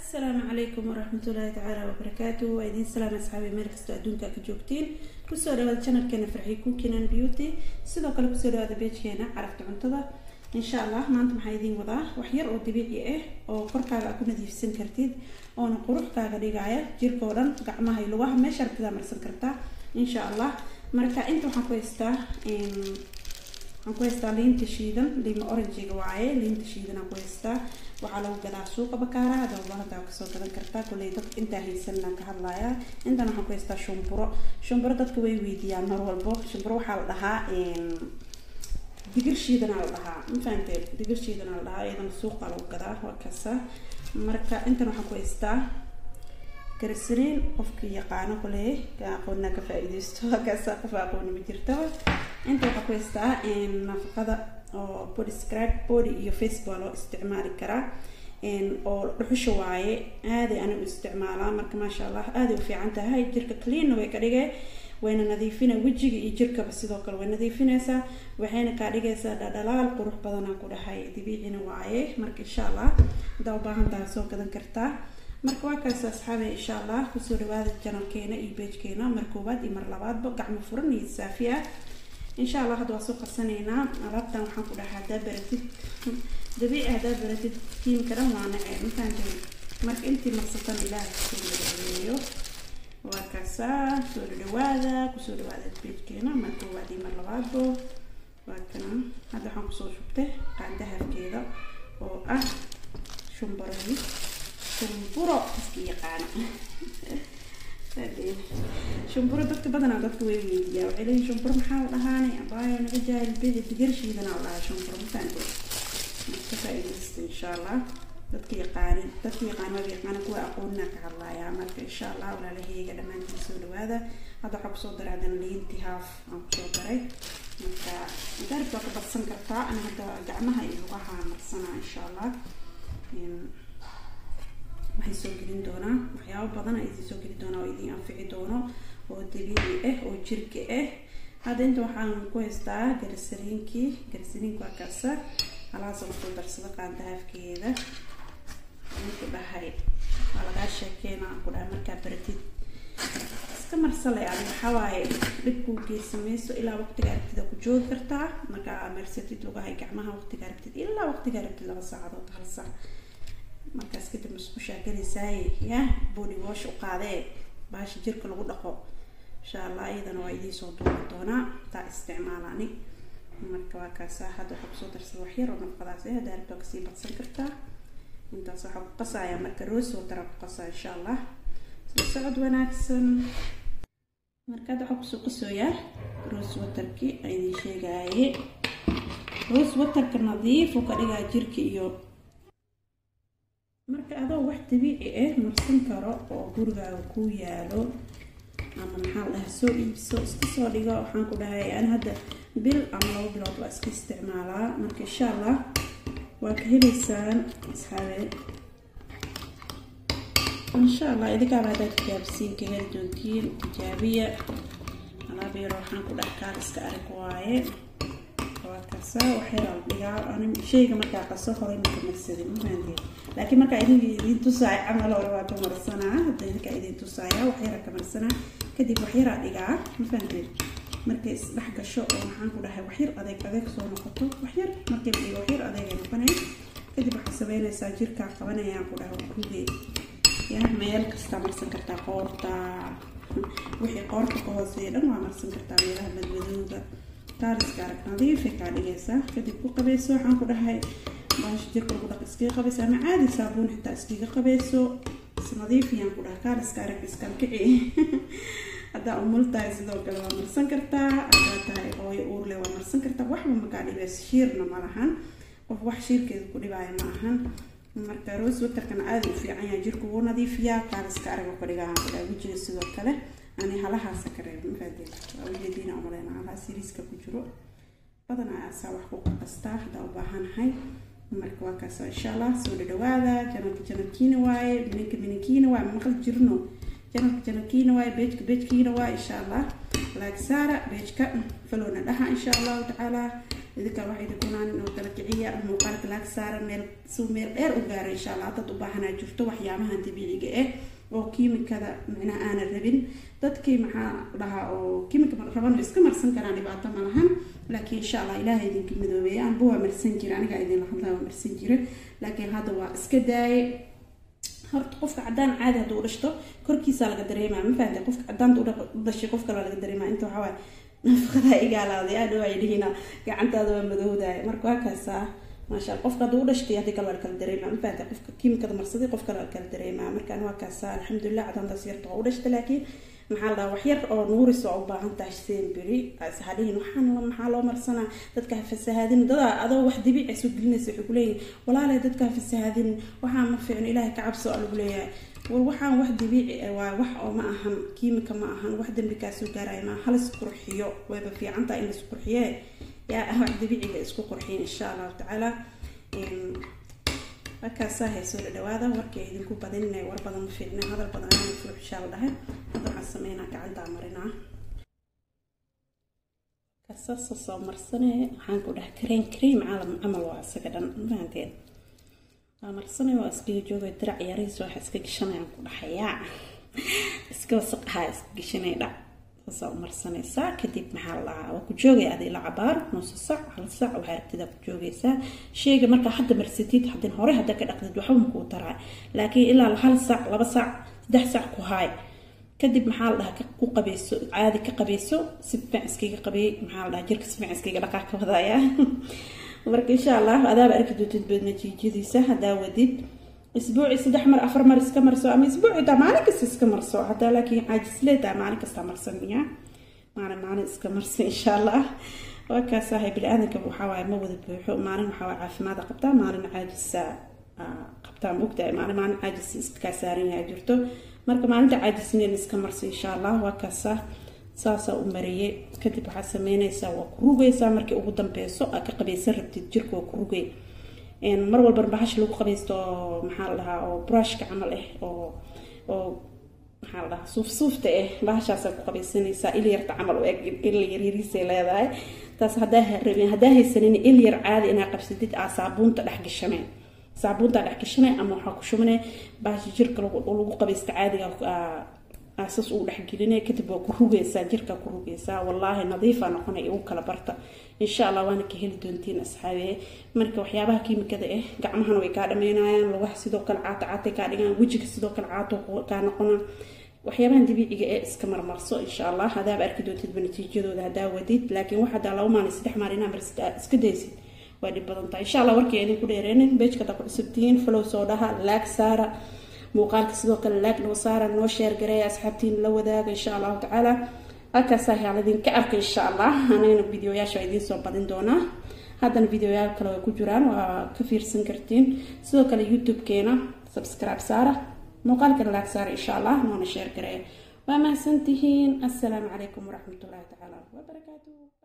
asalaamu calaykum waraxmatullaahi tacaala wabarakaatu waa idiin salaam asxaabi meel kastoo adduunka ka joogtiin kusoo dhawaada janalkeena farxi cookinan beauty sidoo kale kusoo dhawaada beejkeena carafta cuntada insha allah maanta maxaa idiin wadaa wax yar oo dabiici ah oo korkaaga aad ku nadiifsan kartid oona quruxkaaga dhigaya jirka oo dhan gacmaha iyo lugaha meesha rabtidaa marsan kartaa insha allah marka inta waxaan ku haystaa waxaan ku haystaa liinta shiidan liima oranjiga waaye liinta shiidan aan ku haystaa waxaa lagu gadaa suuqa bakaara hada ubaahantaa kasoo gadan kartaa kulley dad intaa haysanaan ka hadlayaa intan waxaan ku haystaa shumburo shumburo dadka way weydiiyaan mar walbo shumburo waxaa la dhahaa digir shiidanaa la dhahaa ma fahamtee digir shiidanaa la dhahaa iyadana suuqa lagu gadaa waa kasa marka intan waxaan ku haystaa garsariin qofkii yaqaano kule aqoonna ka faa-iideysto kaasa qof aqooni ma jirtaba inta waxaa ku haystaa nafaqada oo body scrab body iyo facebook loo isticmaali karaa oo dhuxusha waaye aaday anigu isticmaalaa marka maasha allah aaday u fiican tahay jirka cleanna way ka dhigee wayna nadiifina wejiga iyo jirkaba sidoo kale way nadiifinaysaa waxayna kaa dhigaysaa dhadhalaal qurux badanaa ku dhahay dabiicina waaye marka insha allah hadaa ubaahantaha soo gadan kartaa marka waa kaas asxaabe insha allah kusoo dhawaada janalkeena iyo beejkeena mar koowaad iyo mar labaadba gacmo furan iyo saafi ah insha allah hadda waa soo qarsanaynaa alaabtan waxaan ku dhahaa hadaa baratid dabiici hadaa baratid kiimka dhan waa nacee mafahanteen marka intii marsatan ilaahay kusoo dhaweeyo waa kaasaa soo dhawaada kusoo dhawaada beejkeena mar koowaad iyo mar labaadbo waa kana hadda waxaan kusoo shubtay qaandahabkeeda oo ah shumbaradii shumburo iska yaqaana shumburo dadka badanaa dadka way weydiiyaa waxay leeyihin shumburo maxaa la dhahaanay abaayo naga jaahil bidi digar shiidana la dhahaa shumburo mafaante ka faa-iidaysta insha allah dadka yaqaanin dadka yaqaan waaba yaqaana kuwa aqoonina ka hadlayaa marka insha allah walaalahayga dhammaantiin soo dhawaada hadda waxaa kusoo daray haddana liinti haaf aan kusoo daray marka garib waa ka badsan kartaa ana hadda gacmaha iyo lugaha marsanaa insha allah waxay soo gelin doonaa waxyaabo badan a idin soo gelin doonaa oo idin anfici doono oo dabiici ah oo jirka ah hadda inta waxaan ku haystaa garsariinkii garsariinka waa kaasa halaasa kusoo darsada qaandahaafkeeda ku dhahay waa lagaa sheekeena ku dhahay markaa baratid iska marsale ani waxaa waaye dhibkuu geysamayso ilaa waqtiga aragtida ku joogi kartaa markaa marsatid lugahay gacmaha waqtiga aragtid ilaa waqtiga aragtid laba saacadood hal saac markaas kadib musqushaa galaysaaye ya body wash u qaadee baasha jirka lagu dhaqo insha allah iyadana waa idiin soo duuban doonaa taa isticmaalani marka waa kaasa hadda waxaa kusoo darsada waxyar oo nafaqadaas eh haddaa rabto kasii badsan kartaa intaas waxaa ku qasaya marka roos watara ku qasaa insha allah soo socod wanaagsan marka hadda waxaa kusoo qasooyaa roos waterkii a idiin sheegaaye roos waterka nadiif u ka dhigaa jirka iyo marka adoo wax dabiici ah marsan karo oo gurigaaga ku yaalo ama maxaa la dhahaa soo iibso iska soo dhigo waxaan ku dhahay ani hadda bil ama labo bilood waa iska isticmaalaa marka insha allah waa ka helaysaan asxaabe insha allah idinkaaba haddaad tijaabisiin ka heli doontiin tijaabiya alaab yaro waxaan ku dhahay kaal iska arag waaye waa kasa waxyaala dhigaa ani shayga markaa qaso horay marka marsadin mafahanteen laakiin markaa idin idin tusaaya camal hore waa ka marsanaa hadda idinkaa idin tusaaya waxyara ka marsanaa kadib waxyaraa dhigaa mafahanteen markay isdhex gasho oo maxaan ku dhahay waxyar adeeg adeeg soo noqoto waxyar markay dhigo waxyar adeegay noqonay kadib waxaa sameynaysaa jirkaa qabanayaan ku dhahay rugee ya meel kastaa marsan kartaa qoorta wixii qoorta ka hooseeya dhan waa marsan kartaa meelaha madmadooga taariska arag nadiifay kaa dhigaysaa kadib ku qabayso waxaan ku dhahay baasha jirka lagu dhaq iskaga qabayso ama caadi saabuun xitaa iskaga qabayso is nadiifiyaan ku dhahay kaaliska arag iskalkici haddaa umul tahay sidoo kale waa marsan kartaa haddaa tahay hooyo uurle waa marsan kartaa waxba makaa dhibayso shiirna ma lahan qof wax shiirkeeda ku dhibaayo ma ahan marka roos waterkana aada u fiican yahay jirka wuu nadiifiyaa kaaliska arag ka dhigaa ku dhahay wejiga sidoo kale ani halahaasa ka reeb mafaadeen waa ujeediina umaleyna halahaas yariiska ku jiro badanaa asaa wax ku qastaa haddaa u baahanahay marka waa kaasa insha allah soo dhadhawaada janalka janalkiina waaye mininka mininkiina waaye maqal jirno janalka janalkiina waaye beejka beejkiina waaye insha allah laag saara beejka falowna dhaha insha allahu tacaala idinka waxay idinkunaan inuu kala kiciya muuqaalka laag saara meel si meel dheer u gaara insha allah dad u baahanaa jirto waxyaabahan dabiiciga ah oo kiimikada micnaha aanan rabin dadkii maxaa dhahaa oo kiimika raban iska marsan karaan dhibaato ma lahan laakiin insha allah ilaaha idinka midoobeeya anba waa marsan jira aniga idinla hadlaa waa marsan jira laakiin hadda waa iska daaye horta qofka cadaan caadi hadduu u dhashto korkiisa laga dareemaa ma fahamtay qofka cadaanta u dhashay qof kale laga dareemaa inta waxaa waaye nafaqadaa igaalaaday aadha waa dhihiina gacantaada waa madowdaaya marka waa kaasaa maasha alla qofka hadduu u dhashtay haddii kale waa la kala dareemaa ma fahamtay qofka kiimikada marsaday qof kale waa kala dareemaa markaan waa kaasaa alxamdulilah cadaantaas yarta waa u dhashtay laakiin maxaa la dhahaa wax yar oo nuuris oo u baahan tahay semberi hadhihin waxaan maxaa loo marsanaa dadka ha fasahaadin dadaa adoo wax dabiici soo gelinaysa waxay kuleeyihin walaale dadka ha fasahaadin waxaa ma fiicno ilaahay ka cabso lagu leeyahay war waxaan wax dabiici ah waa wax oo ma ahan kiimika ma ahan wax dambi kaa soo gaaraya ma halis qurxiyo wayba fiican tahay in la isqurxiye yaa wax dabiiciga isku qurxiyin insha allahu tacaala markaasaa haysoo dhadhawaada warkii idinku badinina war badan ma fiicna hadal badan ana fuuxishaa la dhahay hadda waxaan sameynaa gacantaa marinaa kasaasa soo marsane waxaan ku dhahay kareen kareem caalam camal waa isaga dhan mafahanteen waa marsane waa iskaga joogay dirac yariis waxa iska gashanayaan ku dhahayaa iska wasaqahaa iska gashanay dhac saasaa u marsanaysaa kadib maxaa la dhahaa waa ku joogay adii la cabaar nuusa sac hal sac waxaa aragtida ku joogaysaa sheyga markaa hadda marsatid haddin hore hadda ka dhaqdid waxba makuu taraa laakiin ilaa hal sac laba sac saddex sac ku haay kadib maxaa la dhahaa ku qabeyso caadi ka qabeyso si fiican iskaga qabeey maxaa la dhahaa jirka si fiican iskaga dhaqaa ka wadaaya marka insha allah adaaba arki doontid baad natiijadiisa haddaa wadid isbuuci saddex mar afar mar iska marso ama isbuuci taa maalin kasta iska marso hadaa laakiin caajisleedaa maalin kasta marsanaya maalin maalin iska marsa insha allah waa kaasahay bini-aadanka waxawaaye ma wada buuxo maalin waxawaaye caafimaada qabtaa maalin caajisa qabtaa ma ogtahay maalin maalin caajis iskaa saaran yahay jirto marka maalinta caajisneen iska marsa insha allah waa kaasa saasaa u mariyey kadib waxaad sameynaysaa waa ku rugaysaa markii ugu dambeyso aad ka qabaysan rabtid jirka waa ku rugay mar walba bahasha lagu qabaysto oo maxaa la dhahaa oo brushka camal ah oo oo maxaa la dhahaa suuf suufta ah bahashaasaa ku qabaysanaysaa il yarta camal u eg il yaryariisay leedahay taas haddaa rabin haddaa haysanin il yar caadi inaa qabsatid aa saabuunta dhex gashanay saabuunta dhex gashanay ama waxaa ku shubanay bahasha jirka lagu qabaysta caadiga aasas uu dhexgelinaya kadib waa ku rugaysaa jirka ku rugaysaa wallaahi nadiifa noqonay ugu kala barta insha allah waana ka heli doontiin asxaabiye marka waxyaabaha kiimikada ah gacmahana way kaa dhameynayaan lugaha sidoo kale caato caatay kaa dhigaan wejiga sidoo kale caato kaa noqona waxyaabahan dabiiciga ee iska marmarso insha allah hadaaba arki doontidba natiijadooda hadaa wadid laakiin wax hadaa laba maalin saddex maalin inaa marsid iska daysid waa dhib badan tahay insha allah warkii idinku dheereenin beejkada ku cusubtihiin flow soo dhaha laag saara muuqaalka sidoo kale laag noo saara noo sheergareeya asxaabtiin la wadaaga insha allahu tacaala halkaasaa yaal idinka arka insha allah anagana videoyaasha waa idiin soo badin doonaa haddana videoyaal kale way ku jiraan waa ka fiirsan kartiin sidoo kale youtube-keena subscribe saara muuqaalkana laag saara insha allah noona sheergareeya waa mahadsantihiin assalaamu calaykum waraxmatullahi tacaala wabarakaatuh